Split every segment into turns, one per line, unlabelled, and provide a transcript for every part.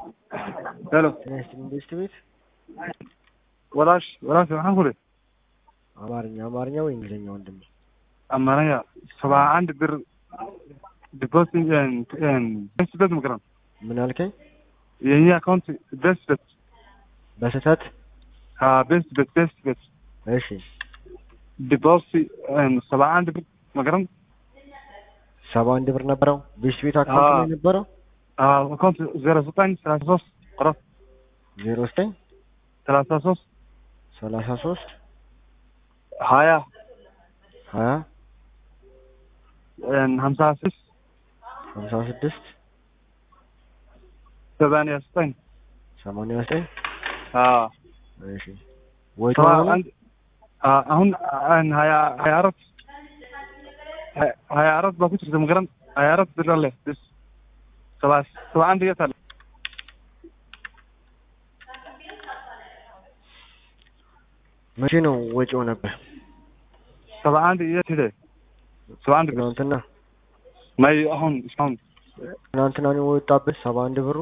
ሄሎ
ጤና ይስጥልኝ ቤስት ቤት
ወላሽ ወላሽ waxaan ku uri
አማርኛ አማርኛ ወይ እንግሊዝኛ ወንድሜ?
አማርኛ ሰባ አንድ ብር ዲፖዚት ቤስት ቤት ምክረም
ምን አልከኝ?
የኛ አካውንት ቤስት ቤት
በስህተት
ቤስት ቤት ቤስት ቤት
እሺ
ዲፖዚት ሰባ አንድ ብር መክረም
ሰባ አንድ ብር ነበረው ቤስት ቤት አካውንት
አዎ።
ላይ ነበረው
አካውንት ዜሮ ዘጠኝ ሰላሳ ሶስት ቆረጥ
ዜሮ ዘጠኝ
ሰላሳ ሶስት
ሰላሳ ሶስት
ሀያ
ሀያ
ሀምሳ ስድስት
ሀምሳ ስድስት
ሰማንያ ዘጠኝ
ሰማንያ ዘጠኝ
አዎ
እሺ ወይ
ሰባ
ተሆነ
አንድ አ- አሁን አን ሀያ ሀያ አራት ሀያ- ሀያ አራት በኩል ተምገረን ሀያ አራት ብር አለ ስ ሰባ ሰባ አንድ የት አለ
መቼ ነው ወጪው ነበር?
ሰባ አንድ የት ሄደ ሰባ አንድ ብር
ትናንትና
ማይ አሁን እስካሁን
ትናንትና ነው የወጣበት ሰባ አንድ ብሩ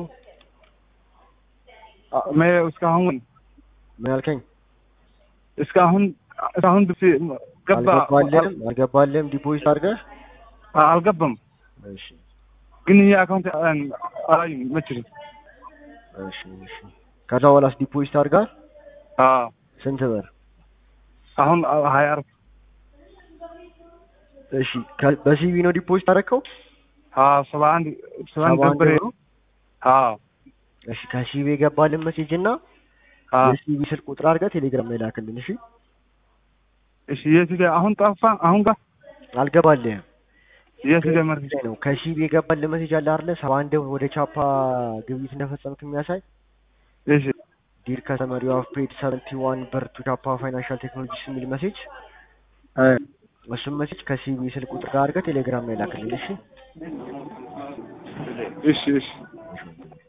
አ- ማይ እስካሁን
ምን አልከኝ?
እስካሁን እስካሁን ብስ ገባ
አልገባልህም አልገባልህም ዲፖዚት አድርገህ
አ- አልገባም
እሺ
ግን ይህ አካውንት አላዩም መችልም
እሺ እሺ ከዛ በኋላስ ዲፖዚት አድርጋል ስንት ብር?
አሁን አ- ሀያ አራት
እሺ ከ- በሲቪ ነው ዲፖዚት አደረከው?
አ- ሰባ አንድ ሰባ አንድ
ሰባ አንድ
ብር
ብሩ?
አዎ
እሺ ከሲቪ የገባልን ሜሴጅ እና
አዎ
የሲቪ ስልክ ቁጥር አድርገህ ቴሌግራም ላይ ላክልን። እሺ
እሺ የት ሄደ አሁን ጠፋ አሁን ጋር
አልገባልህም
የት ሄደ መርፌ
ላይ ነው ከሲቪ የገባልን ሜሴጅ አለ አይደለ? ሰባ አንድ ወደ ቻፓ ግብይት እንደፈጸምክ የሚያሳይ
እሺ
ዲር ከስተመር ዩ ሃቭ ፔድ ሰቨንቲ ዋን ብር ቱ ቻፓ ፋይናንሻል ቴክኖሎጂስ የሚል ሜሴጅ
አይ
እሱም ሜሴጅ ከሲቪ ስልክ ቁጥር ጋር አድርገህ ቴሌግራም ላይ ላክልን። እሺ
እሺ እሺ